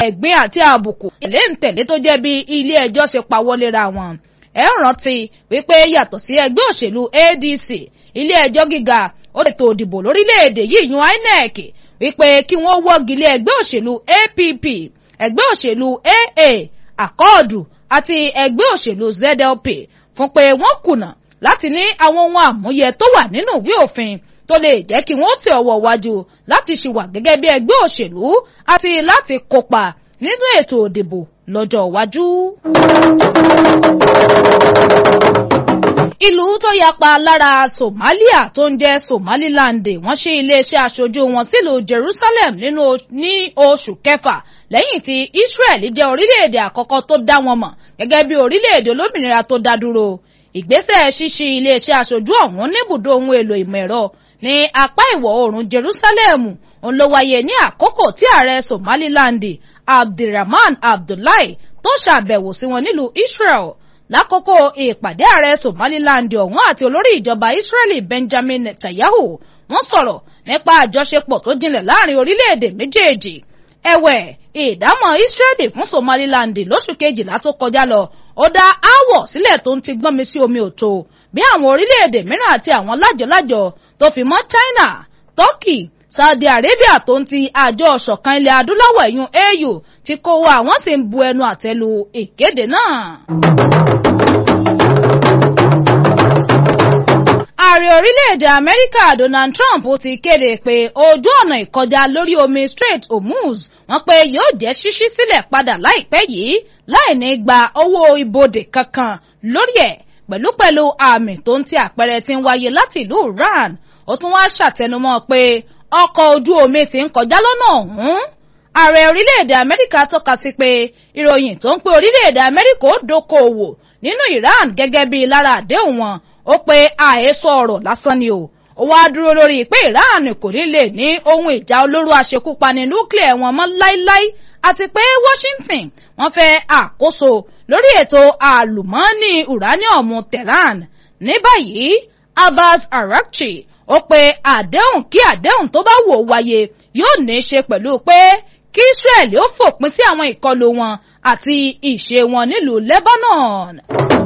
ẹ̀gbin àti àbùkù ilé ntẹ̀lé tó jẹ́ bí ilé ẹjọ́ ṣe pawọ́lera wọn ẹ rántí wípé yàtọ̀ sí ẹgbẹ́ òṣèlú ADC ilé ẹjọ́ gíga ó ètò òdìbò lórílẹ̀‐èdè yìí yún INEC wípé kí wọ́n wọ́gi lé ẹgbẹ́ òṣèlú APP ẹgbẹ́ òṣèlú AA àkọọ̀dù àti ẹgbẹ́ òṣèlú ZLP fún pé wọ́n kùnà láti ní àwọn ohun àmúyẹ tó wà nínú ìwé òfin tó lè jẹ́ kí wọ́n tẹ ọwọ́ wájú láti ṣìwà gẹ́gẹ́ bí ẹgbẹ́ òṣèlú àti láti kópa nínú ètò òdìbò lọ́jọ́ iwájú. ìlú tó yapa lára Somalia tó ń jẹ́ Somaliland wọ́n ṣí iléeṣẹ́ aṣojú wọn sílùú Jerusalem nínú ní oṣù kẹfà lẹ́yìn tí Israel jẹ́ orílẹ̀-èdè àkọ́kọ́ tó dá wọn mọ̀ gẹ́gẹ́ bí orílẹ̀-èdè olómìnira tó dá dúró ìgbésẹ̀ ṣíṣí iléeṣẹ́ aṣojú ọ̀hún níbùdó ohun èlò ìmọ̀ ẹ̀rọ ní apá ìwọ̀ oòrùn Jerusalem òun ló wáyé ní àkókò tí ààrẹ Somaliland Abdulrahman Abdullahi tó ṣàbẹ̀wò sí wọn nílùú Israel lákòókò ìpàdé ààrẹ Somaliland ọ̀hún àti olórí ìjọba Israeli Benjamin Netanyahu wọ́n sọ̀rọ̀ nípa àjọṣepọ̀ tó jinlẹ̀ láàrin orílẹ̀-èdè méjèèjì ẹ̀wẹ̀ ìdámọ̀ Israeli fún Somaliland lóṣù kejìlá tó kọjá lọ ó dá aáwọ̀ sílẹ̀ tó ń ti gbọ́n mi sí omi òtó bí àwọn orílẹ̀-èdè mìíràn àti àwọn lájọlájọ tó fi mọ́ China Turkey Saudi Arabia tó ń ti àjọ ọ̀ṣọ̀kan ilẹ̀ adúláwọ̀ ẹ̀yún AU ti kó wa àwọn sì ń bu ẹnu àtẹ́lu ìkéde náà. ààrẹ orílẹ̀-èdè amẹ́ríkà donald trump ti kéde pé ojú ọ̀nà ìkọjá lórí omi strait hormuz wọ́n pé yóò jẹ́ ṣíṣí sílẹ̀ padà láìpẹ́ yìí láì ní gba owó ibodè kankan lórí ẹ̀ pẹ̀lúpẹ̀lú àmì tó ń ti àpẹẹrẹ tí ń wáyé láti ìlú iran ó tún wá ṣàtẹnumọ́ pé ọkọ̀ ojú omi ti ń kọjá lọ́nà ọ̀hún ààrẹ orílẹ̀-èdè amẹ́ríkà tọ́ka sí pé ìròyìn tó ń pé orílẹ̀-èdè amẹ́ríkà ó dókòwò nínú iran gẹ́gẹ́ bí lára àdéhùn wọn ó pe àhesọ ọ̀rọ̀ lásán ni o ó wá dúró lórí pé Iran kò ní lè ní ohun ìjà olóró àṣekúpani núclear wọn mọ́ láíláí àti pé Washington wọ́n fẹ́ àkóso lórí ètò àlùmọ́ọ́nì uranium Tehran ní báyìí Abbas Arakchi ó pe àdéhùn kí àdéhùn tó bá wò wáyé yóò ní í ṣe pẹ̀lú pé kí Israel ó fòpin sí àwọn ìkọlù wọn àti ìṣe wọn nílùú Lebanon.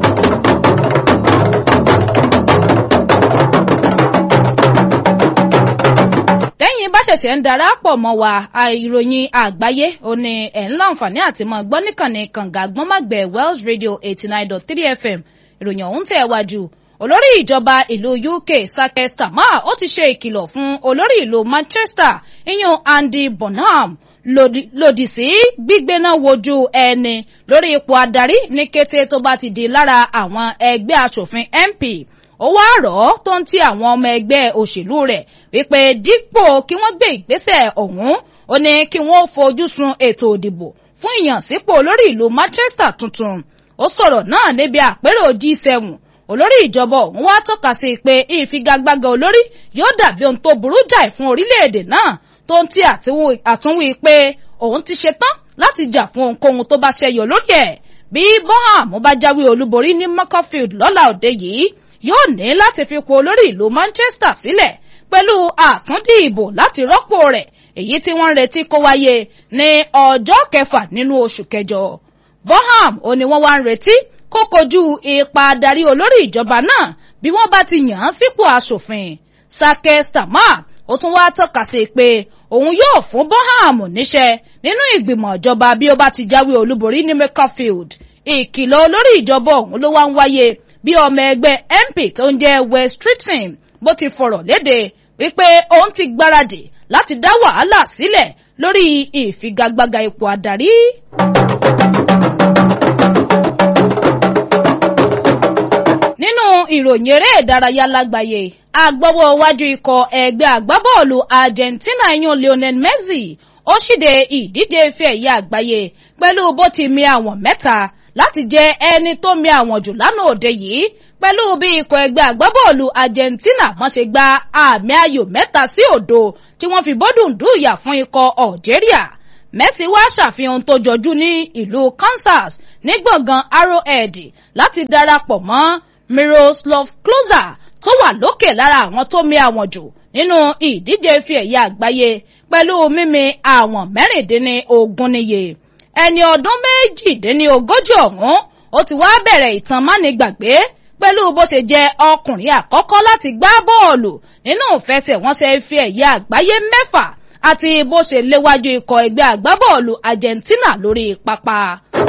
tẹ́yìn bá ṣẹ̀ṣẹ̀ ń darapọ̀ mọ́ wa ìròyìn àgbáyé ó ní ẹ̀ ń láǹfààní àti mọ́ gbọ́ níkànnì kànga gbọ́nmágbẹ̀ Wells Radio eighty nine dot three FM ìròyìn ọ̀hún tẹ̀ wájú olórí ìjọba ìlú UK Sake Starmer ó ti ṣe ìkìlọ̀ fún olórí ìlú Manchester iyun Andy Bonham lòdì sí gbígbéná wojú ẹni lórí ipò adarí ní kété tó bá ti di lára àwọn ẹgbẹ́ aṣòfin MP ó wá rọ̀ ọ́ tó ń ti àwọn ọmọ ẹgbẹ́ òṣèlú rẹ̀ wípé dípò kí wọ́n gbé ìgbésẹ̀ ọ̀hún ó ní kí wọ́n fojú sun ètò òdìbò fún ìyànsípò olórí ìlú Manchester tuntun ó sọ̀rọ̀ náà níbi àpérò G7 olórí ìjọba ọ̀hún wá tọ́ka sí pé ìfigagbága olórí yóò dàbí ohun tó burú jáì fún orílẹ̀-èdè náà tó ń ti àtúnwí pé òun ti ṣetán láti jà fún ohunkóhun tó bá ṣẹyọ lórí ẹ̀ bí Bonham bá jáwé olúborí ní Macclesfield lọ́la òde yìí yóò ní láti fi po olórí ìlú Manchester sílẹ̀ pẹ̀lú àtúndì ìbò láti rọ́pò rẹ̀ èyí tí wọ́n ń retí kó wáyé ní ọjọ́ kẹfà nínú oṣù kẹjọ. Bonham ò ní wọ́n wá ń retí kó kojú ipa adarí olórí ìjọba náà bí wọ́n bá ti yàn án sípò aṣòfin. Sake Starmer ó tún wá tọ́ka sí pé òun yóò fún Bonham níṣẹ́ nínú ìgbìmọ̀ ìjọba bí ó bá ti jáwé olúborí ní Macclesfield. ìkìlọ̀ olórí ìjọba ọ̀hún ló wá ń wáyé bí ọmọ ẹgbẹ́ MP tó ń jẹ́ West Streeton bó ti fọ̀rọ̀ léde wípé òun ti gbáradì láti dá wàhálà sílẹ̀ lórí ìfigagbága ipò adarí. nínú ìròyìn eré ìdárayá lágbàáyé agbọ́wọ́ iwájú ikọ̀ ẹgbẹ́ àgbábọ́ọ̀lù Argentina yan Lionel Messi ó ṣíde ìdíje ife ẹ̀yẹ àgbáyé pẹ̀lú bó ti mi àwọn mẹ́ta láti jẹ́ ẹni tó mi àwọn jù lánàá òde yìí pẹ̀lú bí ikọ̀ ẹgbẹ́ àgbábọ́ọ̀lù Argentina wọ́n ṣe gba àmì ayò mẹ́ta sí òdo tí wọ́n fi bọ́dùn dùyà fún ikọ̀ Algeria Messi wá ṣàfihàn tó jọjú ní ìlú Kansas ní gbọ̀ngàn Arrowhead láti darapọ̀ mọ́ Miroslav Klose tó wà lókè lára àwọn tó mi àwọn jù nínú ìdíje ife ẹ̀yẹ àgbáyé pẹ̀lú mímì àwọn mẹ́rìndínlógún níye ẹni ọdún méjìdínlógójì ọ̀hún ó ti wá bẹ̀rẹ̀ ìtàn mánigbàgbé pẹ̀lú bó ṣe jẹ́ ọkùnrin àkọ́kọ́ láti gbá bọ́ọ̀lù nínú ìfẹsẹ̀wọnsẹ̀ ife ẹ̀yẹ àgbáyé mẹ́fà àti bó ṣe léwájú ikọ̀ ẹgbẹ́ àgbábọ́ọ̀lù Argentina lórí pápá.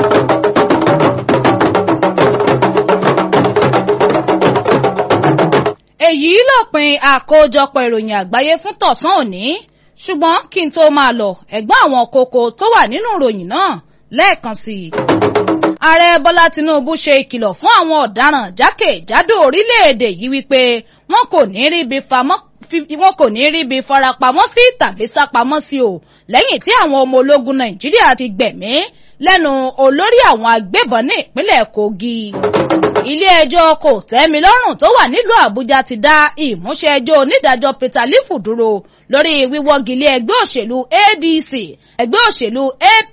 èyí lópin àkójọpọ̀ ìròyìn àgbáyé fún tọ̀sán òní ṣùgbọ́n kí n tó máa lọ ẹ̀gbọ́n àwọn kókó tó wà nínú ìròyìn náà lẹ́ẹ̀kan sí i. ààrẹ bọ́lá tinubu ṣe ìkìlọ̀ fún àwọn ọ̀daràn jákèjádò orílẹ̀-èdè yìí wípé wọn kò ní ríbi famọ́ wọn kò ní ríbi farapamọ́ sí tàbí sápamọ́ sí o lẹ́yìn tí àwọn ọmọ ológun nàìjíríà ti gbẹ̀mí lẹ́nu olórí àwọn agbébọn ní ìpínlẹ̀ kogi ilé-ẹjọ́ kò tẹ́mi lọ́rùn tó wà nílùú àbújá ti dá ìmúṣẹ ẹjọ́ onídàájọ́ peter lifu dúró lórí wíwọ́gilé ẹgbẹ́ òṣèlú adc ẹgbẹ́ òṣèlú app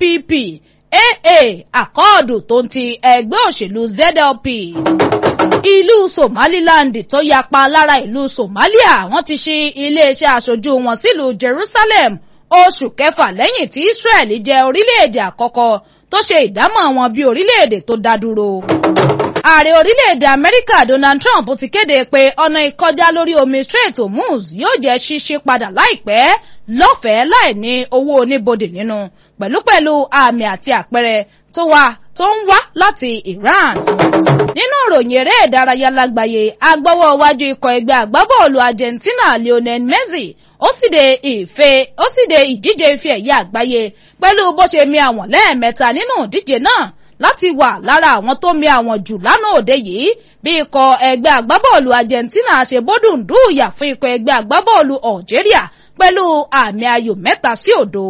aa àkọọdù tó ń ti ẹgbẹ́ òṣèlú zlp ìlú somaliland tó yapa lára ìlú somalia wọ́n ti ṣí iléeṣẹ́ aṣojú wọn sílùú jerusalem oṣù kẹfà lẹ́yìn tí israel jẹ́ orílẹ̀-èdè àkọ́kọ́ tó ṣe ìdámọ̀ wọn bí orílẹ̀-èdè tó dá dúró ààrẹ orílẹ̀-èdè amẹ́ríkà donald trump ti kéde pé ọ̀nà ìkọjá lórí omi strait hormuz yóò jẹ́ ṣíṣí padà láìpẹ́ lọ́fẹ̀ẹ́ láì ní owó oníbodè nínú pẹ̀lúpẹ̀lú àmì àti àpẹẹrẹ tó wà tó ń wá láti iran nínú ìròyìn eré ìdárayá lágbàáyé agbọ́wọ́ iwájú ikọ̀ ẹgbẹ́ àgbábọ́ọ̀lù argentina lionel messi ó sì de ìfe ó sì de ìdíje ife ẹ̀yẹ àgbáyé pẹ̀lú bó ṣe mi àwọn lẹ́ẹ̀mẹ́ta nínú ìdíje náà láti wà lára àwọn tó mi àwọn jù lánàá òde yìí bí ikọ̀ ẹgbẹ́ àgbábọ́ọ̀lù Argentina ṣe bódùndú ìyà fún ikọ̀ ẹgbẹ́ àgbábọ́ọ̀lù Algeria pẹ̀lú àmì ayò mẹ́ta sí òdo.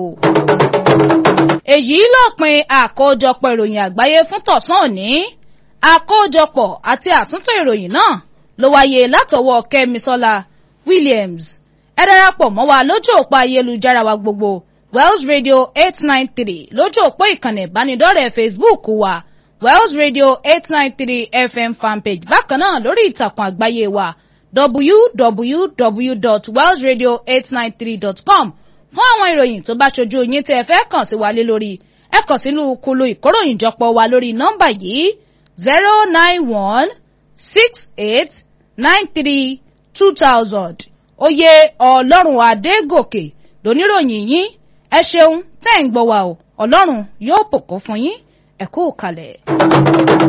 èyí lópin àkójọpọ̀ ìròyìn àgbáyé fún tọ̀sán òní àkójọpọ̀ àti àtúntò ìròyìn náà ló wáyé látọwọ́ Kẹ́misọ́lá Williams ẹ darapọ̀ mọ́ wa lójú òpó ayélujára wa gbogbo Wells Radio eight nine three lójú òpó ìkànnì ìbánidọ́rẹ̀ẹ́ Facebook wa Wells Radio eight nine three FM fanpage bákan náà lórí ìtàkùn àgbáyé wa www.wellsradio893.com fún àwọn ìròyìn tó bá ṣojú yín tẹ́ ẹ fẹ́ kàn sí wa lé lórí ẹ kàn sínú kulu ìkóròyìnjọpọ̀ wa lórí nọ́mbà yìí zero nine one six eight nine three two thousand oyè ọlọ́run adégòkè lóníròyìn yín ẹ ṣeun tẹ́ ń gbọ́ wa o ọlọ́run yóò bùkún fún yín ẹ kú kalẹ̀.